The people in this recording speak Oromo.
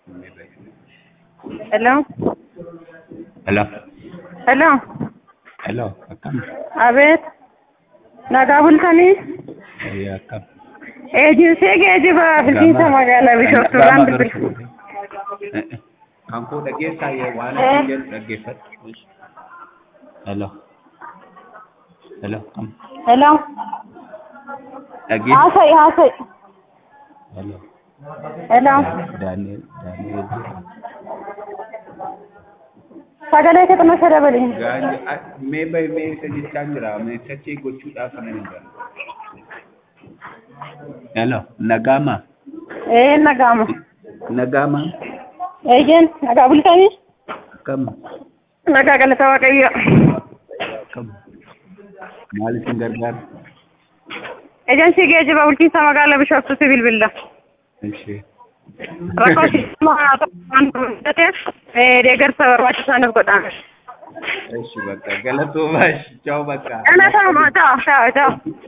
Hello? Hello. Hello? Hello. Akkam. Abeet. Nagaa bultanii? Eh, akkam. Eejinsii geejiba bilbiisa magaalaa Bishooftuudhaan bilbil. Eh, eh. Kan koo dhageessaa yoo waan Eh. asiin jedhu dhaggeeffadhu. Hello. Hello. Kam. Hello? Dhageessa. Haasa'i haasa'i. Hello. Hello? Daani'el. Daani'el. Sagalee kee xinnoo ishee dabali. Gaanyi ah, mee bayi mee isa jechaa jira mee sachee gochuudhaaf kana hin galu. Hello. Nagaama. Ee nagaama. Nagaama. Eejen nagaa bultanii? Akkam. Nagaa galata Waaqayyo. Akkam. Maal isin gargaara? Eejinsii geejiba bulchiinsa magaalaa Bishooftuutti bilbilla. Ishee. Rakkoo sisteemaa waan mudateef deeggarsa barbaachisaaniif godhame. Eshi bakka galatoomaa. Ciao bakka. Galatooma ta'aa ta'aa ta'aa.